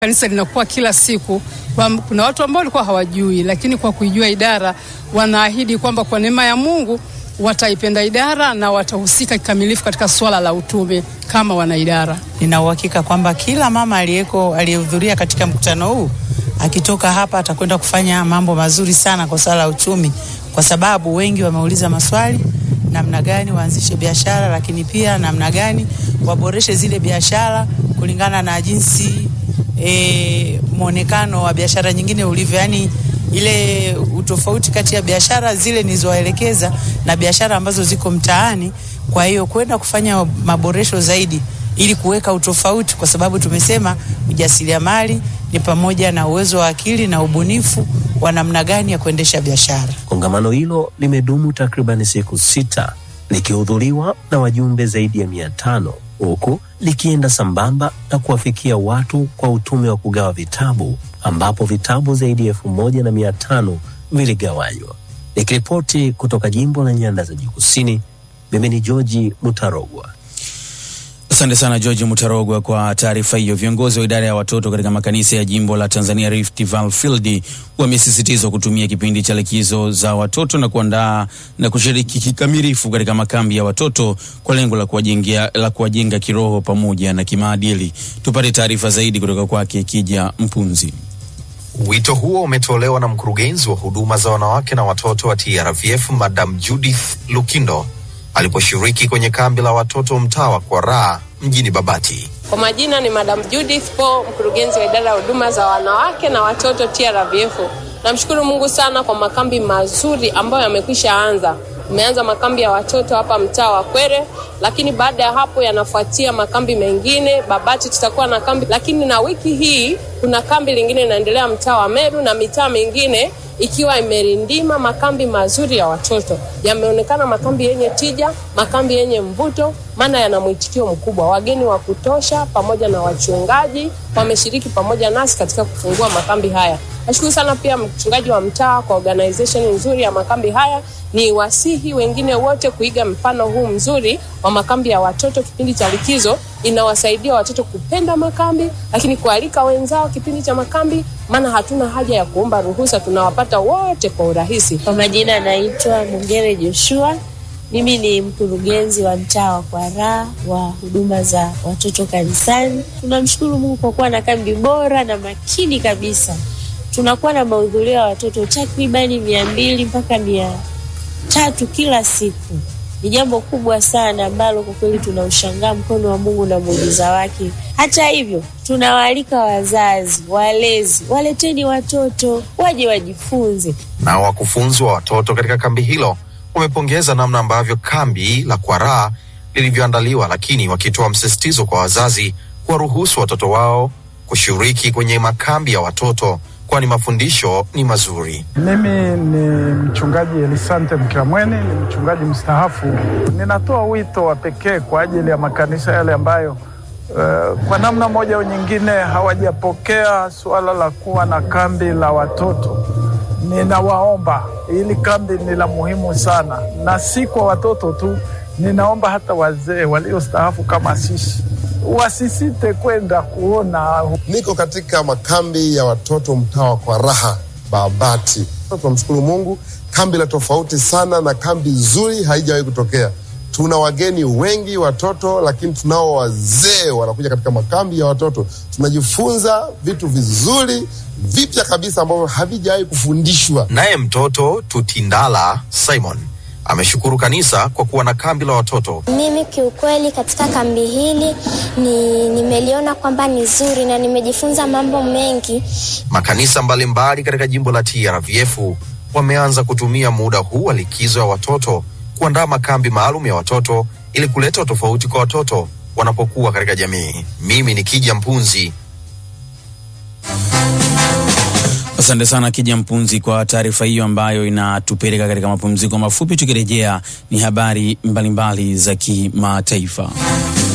Kanisa linakuwa kila siku kwa, kuna watu ambao walikuwa hawajui, lakini kwa kuijua idara wanaahidi kwamba kwa neema ya Mungu wataipenda idara na watahusika kikamilifu katika swala la utume kama wanaidara. Nina uhakika kwamba kila mama aliyeko aliyehudhuria katika mkutano huu akitoka hapa atakwenda kufanya mambo mazuri sana kwa swala la uchumi, kwa sababu wengi wameuliza maswali namna gani waanzishe biashara, lakini pia namna gani waboreshe zile biashara kulingana na jinsi e, mwonekano wa biashara nyingine ulivyo, yani ile utofauti kati ya biashara zile nilizowaelekeza na biashara ambazo ziko mtaani. Kwa hiyo kwenda kufanya maboresho zaidi ili kuweka utofauti, kwa sababu tumesema ujasiriamali ni pamoja na uwezo wa akili na ubunifu wa namna gani ya kuendesha biashara. Kongamano hilo limedumu takribani siku sita likihudhuriwa na wajumbe zaidi ya mia tano huku likienda sambamba na kuwafikia watu kwa utume wa kugawa vitabu ambapo vitabu zaidi ya elfu moja na mia tano viligawanywa. Nikiripoti kutoka jimbo la Nyanda za Juu Kusini, mimi ni Georgi Mutarogwa. Asante sana George Mutarogwa kwa taarifa hiyo. Viongozi wa idara ya watoto katika makanisa ya jimbo la Tanzania Rift Valley Field wamesisitizwa kutumia kipindi cha likizo za watoto na kuandaa na kushiriki kikamilifu katika makambi ya watoto kwa lengo la kuwajenga la kuwajenga kiroho pamoja na kimaadili. Tupate taarifa zaidi kutoka kwake Kija Mpunzi. Wito huo umetolewa na mkurugenzi wa huduma za wanawake na watoto wa TRVF Madam Judith Lukindo aliposhiriki kwenye kambi la watoto mtaa wa Kwaraa mjini Babati. Kwa majina ni Madam Judith Po, mkurugenzi wa idara ya huduma za wanawake na watoto TRVF. Namshukuru Mungu sana kwa makambi mazuri ambayo yamekwisha anza. Tumeanza makambi ya watoto hapa mtaa wa Kwere, lakini baada ya hapo yanafuatia makambi mengine. Babati tutakuwa na kambi, lakini na wiki hii kuna kambi lingine inaendelea mtaa wa Meru na mitaa mingine ikiwa imerindima makambi mazuri ya watoto. Yameonekana makambi yenye tija, makambi yenye mvuto, maana yana mwitikio mkubwa. Wageni wa kutosha pamoja na wachungaji wameshiriki pamoja nasi katika kufungua makambi haya. Nashukuru sana pia mchungaji wa mtaa kwa organization nzuri ya makambi haya. Ni wasihi wengine wote kuiga mfano huu mzuri wa makambi ya watoto kipindi cha likizo. Inawasaidia watoto kupenda makambi, lakini kualika wenzao kipindi cha makambi, maana hatuna haja ya kuomba ruhusa, tunawapata wote kwa urahisi. Kwa majina anaitwa Mungere Joshua. Mimi ni mkurugenzi wa mtaa wa Kwaraa wa huduma za watoto kanisani. Tunamshukuru Mungu kwa kuwa na kambi bora na makini kabisa. Tunakuwa na mahudhurio ya watoto takribani mia mbili mpaka mia tatu kila siku. Ni jambo kubwa sana ambalo kwa kweli tunaushangaa mkono wa Mungu na muujiza wake. Hata hivyo, tunawaalika wazazi, walezi, waleteni watoto waje wajifunze. Na wakufunzi wa watoto katika kambi hilo wamepongeza namna ambavyo kambi la Kwaraa lilivyoandaliwa, lakini wakitoa msisitizo kwa wazazi kuwaruhusu watoto wao kushiriki kwenye makambi ya watoto kwani mafundisho ni mazuri. Mimi ni mchungaji Elisante Mkiramweni, ni mchungaji mstaafu. Ninatoa wito wa pekee kwa ajili ya makanisa yale ambayo uh, kwa namna moja au nyingine hawajapokea suala la kuwa na kambi la watoto. Ninawaomba, hili kambi ni la muhimu sana, na si kwa watoto tu. Ninaomba hata wazee waliostaafu kama sisi wasisite kwenda kuona. Niko katika makambi ya watoto mtaa wa Kwaraha Babati. Tunamshukuru Mungu, kambi la tofauti sana na kambi nzuri, haijawahi kutokea. Tuna wageni wengi watoto, lakini tunao wazee wanakuja katika makambi ya watoto. Tunajifunza vitu vizuri vipya kabisa ambavyo havijawahi kufundishwa. Naye mtoto Tutindala Simon ameshukuru kanisa kwa kuwa na kambi la watoto. Mimi kiukweli katika kambi hili ni nimeliona kwamba ni zuri na nimejifunza mambo mengi. Makanisa mbalimbali katika jimbo la TRVF wameanza kutumia muda huu wa likizo ya watoto kuandaa makambi maalum ya watoto ili kuleta tofauti kwa watoto wanapokuwa katika jamii. Mimi ni Kija Mpunzi. Asante sana Kija Mpunzi kwa taarifa hiyo ambayo inatupeleka katika mapumziko mafupi. Tukirejea ni habari mbalimbali za kimataifa.